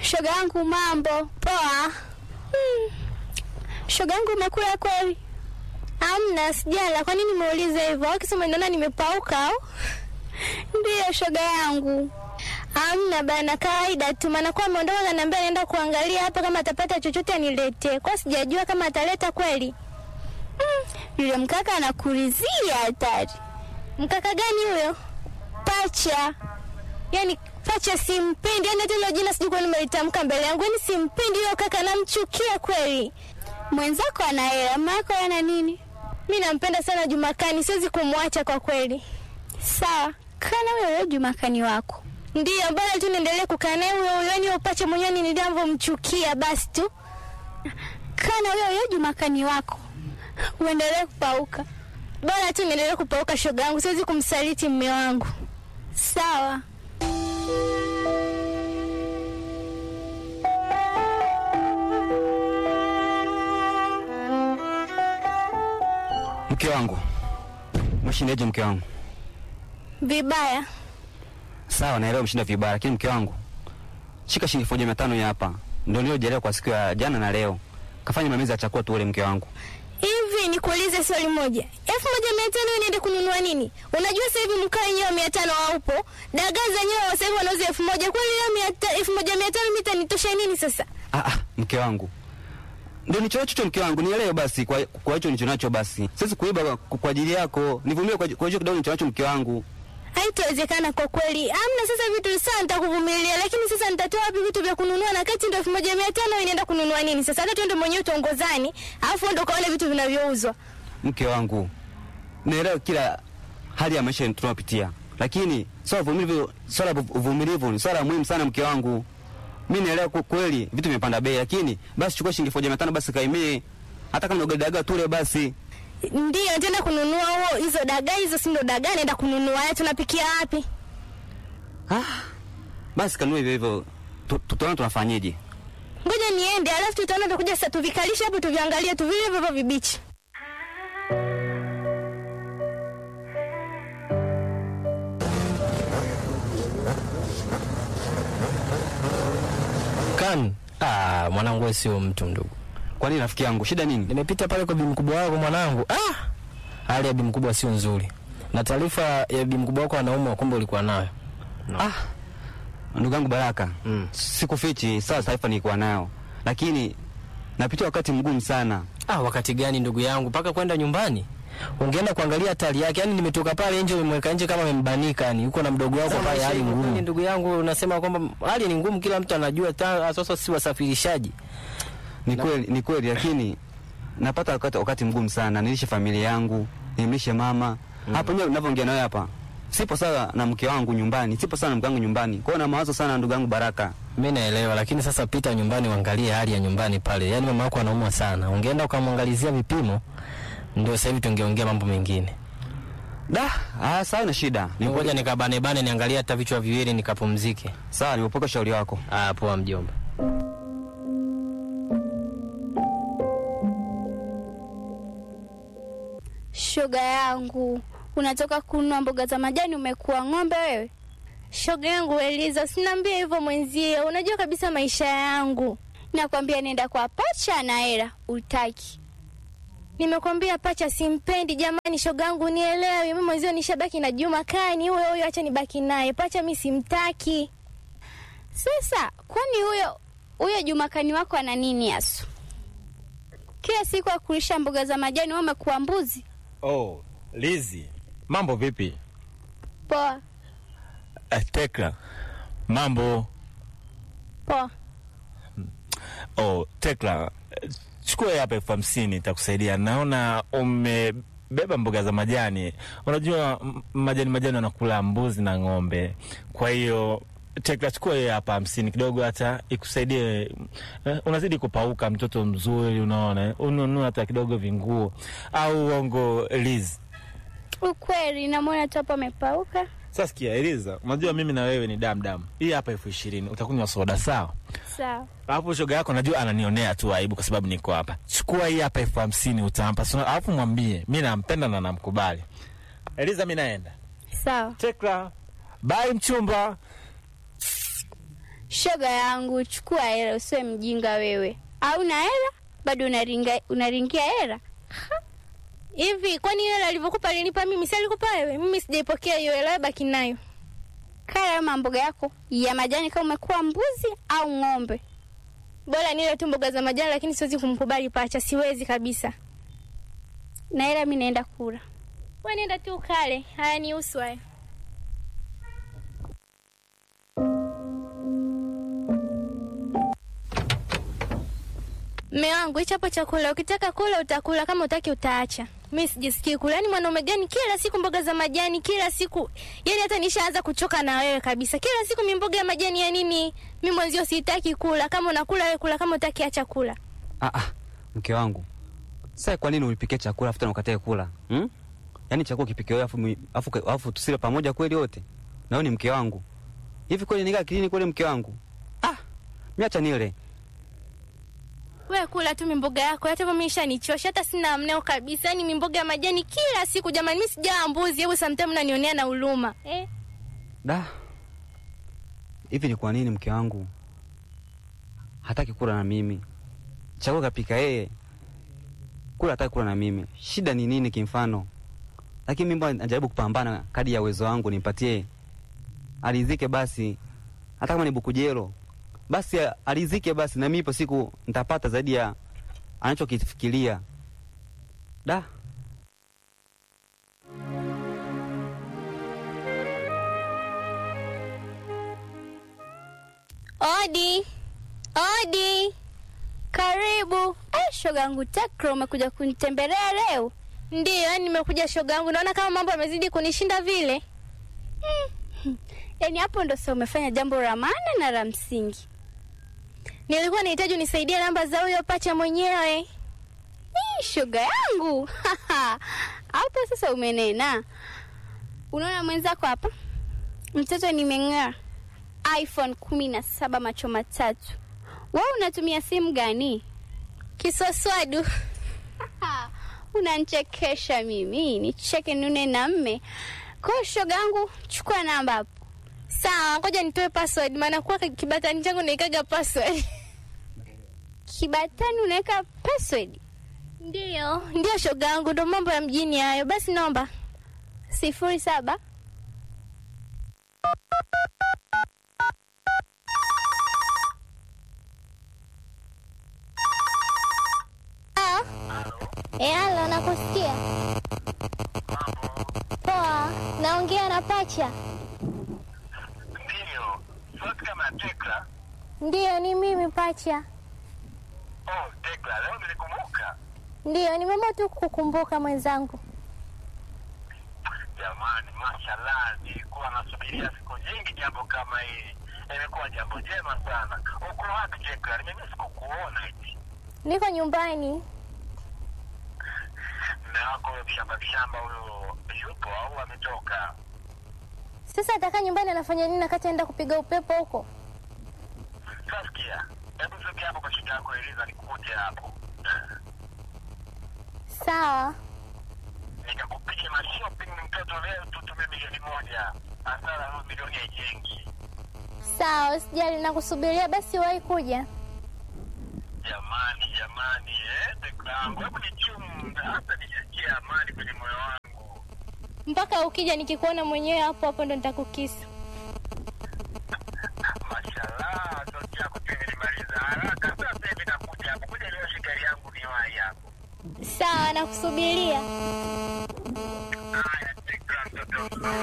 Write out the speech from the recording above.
Shoga yangu mambo poa. Hmm. Shoga yangu umekula kweli? Amna, sijala. Kwa nini umeuliza hivyo? Akisema naona nimepauka au? Ndiyo shoga yangu. Amna bana, kawaida tu, maana kwa ameondoka kaniambia anaenda kuangalia hapa kama atapata chochote aniletee. Kwa sijajua kama ataleta kweli. Hmm. Yule mkaka anakurizia hatari. Mkaka gani huyo? Pacha. Yaani pacha simpendi, yaani hata hilo jina sijui kwa nini nimelitamka mbele yangu. Yaani simpendi huyo kaka, namchukia kweli. Mwenzako ana hela, mama yako ana nini? Mi nampenda sana Jumakani, siwezi kumwacha kwa kweli. Sawa, kana huyo huyo Jumakani wako. Ndiyo, bora tu niendelee kukaa naye huyo huyo, yaani upache mwenyewe ni nilivyomchukia basi tu. Kana huyo huyo Jumakani wako. Uendelee kupauka. Bora tu niendelee kupauka shoga yangu, siwezi kumsaliti mme wangu. Sawa. Mke wangu, mshindaje mke wangu? Vibaya. Sawa, naelewa mshinda vibaya, lakini mke wangu, shika shilingi elfu moja mia tano ya hapa, ndio niliyojaliwa kwa siku ya jana na leo. Kafanya mamezi ya chakula tu ule mke wangu. Hivi nikuulize swali moja, elfu moja mia tano niende kununua nini? Unajua sasa hivi mkaa wenyewe mia tano haupo, dagaa zenyewe sasa hivi wanauza elfu moja kwani leo mia ta- elfu moja mia tano mita nitosha nini sasa? Ah, ah, mke wangu, ndio nicho hicho mke wangu, nielewe basi kwa kwa hicho nicho nacho basi. Siwezi kuiba kwa, kwa ajili yako, nivumilie kwa kwa hicho kidogo nicho nacho mke wangu. Haitawezekana kwa kweli. Amna sasa vitu sana nitakuvumilia, lakini sasa nitatoa wapi vitu vya kununua na kati ndio elfu moja mia tano inaenda kununua nini sasa? Hata tuende mwenyewe tuongozani, alafu ndo kaone vitu vinavyouzwa. Mke wangu, naelewa kila hali ya maisha tunayopitia, lakini swala la uvumilivu, swala la uvumilivu ni swala muhimu sana mke wangu. Mimi naelewa kwa kweli vitu vimepanda bei, lakini basi chukua shilingi elfu moja mia tano basi kaimie, hata kama ndio dagaa tule basi. Ndio nitaenda kununua huo hizo dagaa hizo, si ndo dagaa naenda kununua. Haya, tunapikia wapi? Ah, basi kanunue hivyo hivyo, Tu- tutaona tunafanyeje. Ngoja niende, alafu tutaona tutakuja sasa tuvikalishe hapo tuviangalie tu vile hivyo vibichi. Kan, ah, mwanangu wewe sio mtu ndugu. Kwa nini rafiki yangu, shida nini? Nimepita pale kwa bibi mkubwa wako mwanangu. Ah! Hali ya bibi mkubwa sio nzuri. Na taarifa ya bibi mkubwa wako anaumwa kumbe ulikuwa nayo. Ah, ndugu yangu Baraka, Mm. sikufichi, sawa, taarifa nilikuwa nayo, lakini napitia wakati mgumu sana. Ah, wakati gani ndugu yangu mpaka kwenda nyumbani? Ungeenda kuangalia hatari yake. Yaani nimetoka pale nje umemweka nje kama amembanika yani. Yuko na mdogo wako pale hali ngumu. Ndugu yangu unasema kwamba hali ni ngumu kila mtu anajua ta, sasa si wasafirishaji. Ni kweli, ni kweli, lakini napata wakati, wakati mgumu sana. Nilishe familia yangu, nimlishe mama mm. Hapo ndio ninavyoongea nawe hapa, sipo sawa na mke wangu nyumbani, sipo sawa na mke wangu nyumbani, kwa hiyo na mawazo sana ndugu yangu Baraka. Mimi naelewa lakini sasa pita nyumbani uangalie hali ya nyumbani pale. Yaani mama yako anaumwa sana. Ungeenda ukamwangalizia vipimo ndio sasa hivi tungeongea mambo mengine. Da, ah, sawa na shida. Ngoja nikabane bane niangalie hata vichwa viwili nikapumzike. Sawa, nimepoka shauri wako. Ah, poa mjomba. Shoga yangu, unatoka kununua mboga za majani, umekuwa ng'ombe wewe? Shoga yangu Eliza, usiniambie hivyo mwenzie, unajua kabisa maisha yangu. Nakwambia nenda kwa pacha na hela, utaki. Nimekwambia pacha simpendi jamani, shoga yangu nielewe. Mimi mwenzio nishabaki na Juma Kani, huyo huyo, acha nibaki naye. Pacha mi simtaki. Sasa kwani huyo huyo Jumakani wako ana nini asu? Kila siku akulisha mboga za majani, wewe umekuwa mbuzi. Oh, Lizi, mambo vipi? Poa Eh, Tekla, mambo. poa. Oh, Tekla, eh, chukua hii hapa elfu hamsini itakusaidia. Naona umebeba mboga za majani. Unajua m- majani majani wanakula mbuzi na ng'ombe, kwa hiyo Tekla, chukua hii hapa hamsini kidogo, hata ikusaidie. Eh, unazidi kupauka, mtoto mzuri, unaona, eh. ununue hata kidogo vinguo au uongo, Liz. Ukweli namwona tu hapa amepauka. Sasa sikia, Eliza, unajua mimi na wewe ni damu damu. Hii hapa elfu ishirini utakunywa soda, sawa? Sawa. Alafu shoga yako najua ananionea tu aibu kwa sababu niko hapa. Chukua hii hapa elfu hamsini utampa. So, alafu mwambie mi nampenda na namkubali. Eliza, mi naenda. Sawa. Tekla, bye mchumba. Shoga yangu, chukua hela, usiwe mjinga wewe. Au na hela bado unaringa, unaringia hela? Hivi kwani hiyo hela alivyokupa alinipa mimi, si alikupa wewe? Mimi sijaipokea hiyo hela, wewe baki nayo. Kala hayo mamboga yako ya majani kama umekuwa mbuzi au ng'ombe. Bora nile tu mboga za majani, lakini siwezi kumkubali pacha, siwezi kabisa. Na hela mi naenda kula. Wewe nenda tu ukale, haya ni usu haya. Mme wangu, hicho hapo chakula, ukitaka kula utakula, kama utaki utaacha. Mimi sijisikii kula. Yaani mwanaume gani kila siku mboga za majani, kila siku. Yaani hata nishaanza kuchoka na wewe kabisa. Kila siku mi mboga ya majani ya nini? Mimi mwenzio sitaki kula. Kama unakula wewe kula, kama utaki acha kula. Ah, ah, mke wangu sasa, kwa nini ulipikia chakula afu tena ukatae kula hmm? Yaani chakula kipike wewe afu mi- afu afu tusile pamoja kweli wote? Na wewe ni mke wangu hivi kweli, nikaa kilini kweli mke wangu? Ah, miacha nile Wewe kula tu mimboga yako, hata kama ishanichosha, hata sina mneo kabisa. Yaani mimboga ya majani kila siku jamani, mimi sijaa mbuzi, hebu sometimes unanionea na huruma. Eh? da. Hivi ni kwa nini mke wangu hataki kula na mimi? Chakula kapika yeye, kula hataki kula na mimi. Shida ni nini kimfano? Lakini mimi mbona najaribu kupambana kadi ya uwezo wangu nimpatie alizike basi, hata kama ni bukujelo basi alizike basi, na mimi ipo siku nitapata zaidi ya anachokifikiria. Da, Odi. Odi. Karibu. Eh, shoga yangu Tekra, umekuja kunitembelea leo? Ndiyo, yaani nimekuja shoga yangu. Naona kama mambo yamezidi kunishinda vile. Yaani hapo ndo sasa umefanya jambo la maana na la msingi. Nilikuwa nahitaji unisaidie namba za huyo pacha mwenyewe. Ih, shoga yangu hapo sasa umenena. Unaona mwenzako hapa, mtoto nimeng'aa, iPhone kumi na saba macho matatu. Wewe unatumia simu gani? Kiswaswadu. Unanichekesha mimi, nicheke nune na mme. Kwa hiyo shoga yangu, chukua namba hapo. Sawa, ngoja nitoe password maana kwa kibatani changu naikaga password. Kibatani unaweka password Ndiyo, ndio shoga yangu, ndo mambo ya mjini hayo. Basi naomba. sifuri saba Eh, halo, nakusikia. Poa, naongea na pacha. Ndiyo, sauti kama Tekla. Ndiyo, ni mimi pacha. Oh, Tekla, leo nilikumbuka. Ndiyo, nimeamua tu kukumbuka mwenzangu. Jamani, mashallah, nilikuwa nasubiria siku nyingi jambo kama hili. Imekuwa jambo jema sana. Uko wapi Tekla? Mimi sikukuona eti. Niko nyumbani. Mume wako huyo mshamba mshamba huyo yupo au ametoka? Sasa atakaa nyumbani anafanya nini nakati aenda kupiga upepo huko? Sasikia, hebu sogea hapo kwa shida yako Eliza, nikukute hapo. Sawa. Nikakupiga mashopping mtoto leo tutumie milioni moja. Hasara leo milioni haijengi. Sawa, usijali nakusubiria basi wahi kuja. Jamani, jamani, eh, Tekla yangu, hebu nichunga hata nisikie amani kwenye moyo wangu. Mpaka ukija nikikuona mwenyewe hapo hapo ndo nitakukisa. Mashallah, sauti yako pia imenimaliza haraka. Sasa hivi nakuja hapo, kuja leo shikari yangu ni wahi hapo. Sawa, nakusubiria. Haya, Tekla, mtoto mzuri.